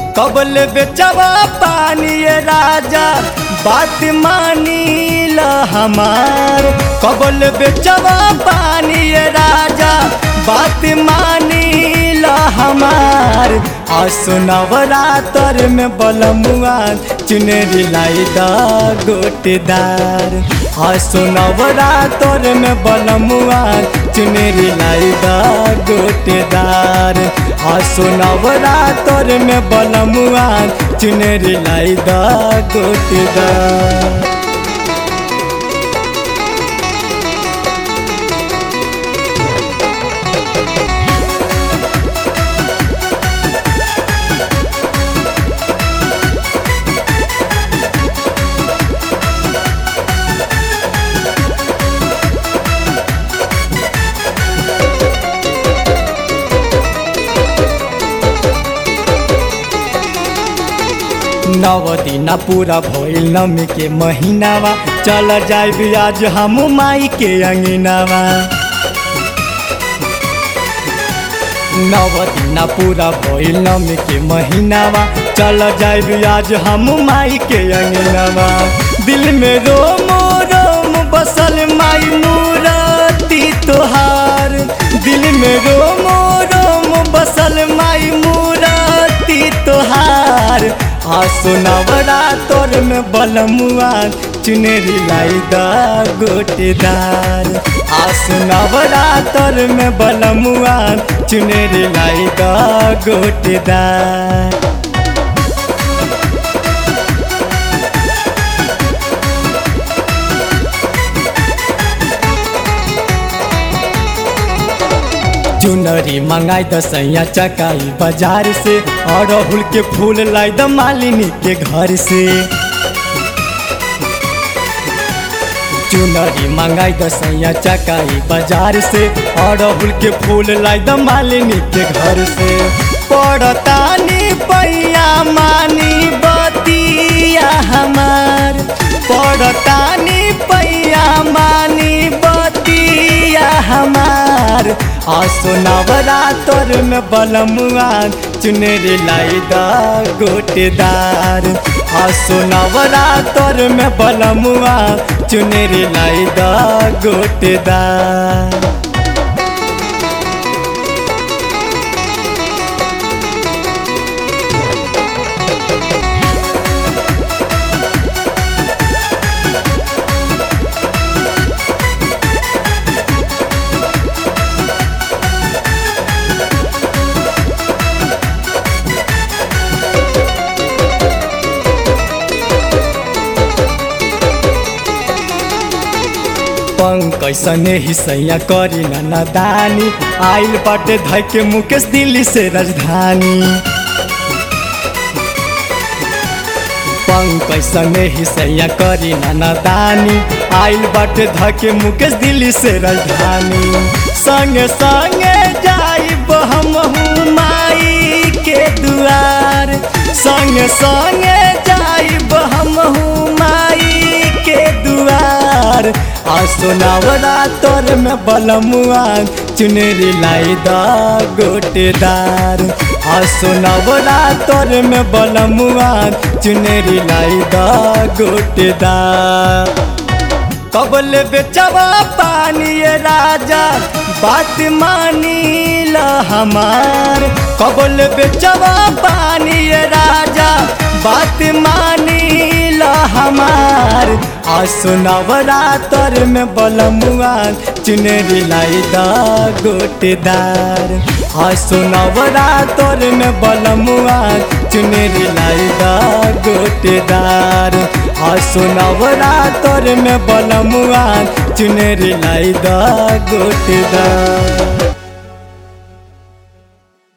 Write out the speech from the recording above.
कबल बेचवा पानी ये राजा बात मानी ल हमार कबल बेचवा पानी ये राजा बात मानी ल हमार आसुनवरा तर में बलमुआ चुनरी लाई दा गोटेदार आसुनवरा तर में बलमुआ चुनरी लाई दा गोटेदार आसुनवरा तर में बलमुआ चुनरी लाई दा गोटेदार नव दिना पूरा भइल नमी के महीनावा चल जाइब आज हम माई के अंगनावा नव दिना पूरा भइल नमी के महीनावा चल जाइब आज हम माई के अंगनावा दिल में रोम रोम बसल माई मूरती तोहार दिल में रोम रोम बसल माई मूरती तोहार आसुनवरा तोर में बलमुआ चुनरी लाई दा गोटेदार आसुनवरा तोर में बलमुआ चुनरी लाई दा गोटेदार चुनरी मंगाई दसैया चकाई बाजार से और अड़हुल के फूल लाई द मालिनी के घर से चुनरी मंगाई दसैया चकाई बाजार से और अड़हुल के फूल लाई द मालिनी के घर से पड़तानी पैया मानी बतिया हमार पड़तानी पैया मानी बतिया हमार आसुनवरा तोर में बलमुआ चुनरी लाई दा गोटेदार आसुनवरा तोर में बलमुआ चुनरी लाई दा गोटेदार पंकज सने ही सैया करी न दानी आइल बाटे धके मुकेश दिल्ली से राजधानी पंकज सने ही सैया करी न दानी आइल बाटे धके मुकेश दिल्ली से राजधानी संगे संगे जाइब हम माई के दुआर संगे संगे जाइब हम माई के दुआर आसुनवरा तोर में बलमुआ चुनरी लाई दा गोटेदार आसुनवरा तोर में बलमुआ चुनरी लाई दा गोटेदार कबल बेचवा पानी ये राजा बात मानी ल हमार कबल बेचवा पानी ये राजा बात मानी ल हमार आसुनवरा तर में बलमुआ चुनरी लाई दा गोटेदार आसुनवरा तर में बलमुआ चुनरी लाई दा गोटेदार आसुनवरा तर में बलमुआ चुनरी लाई दा गोटेदार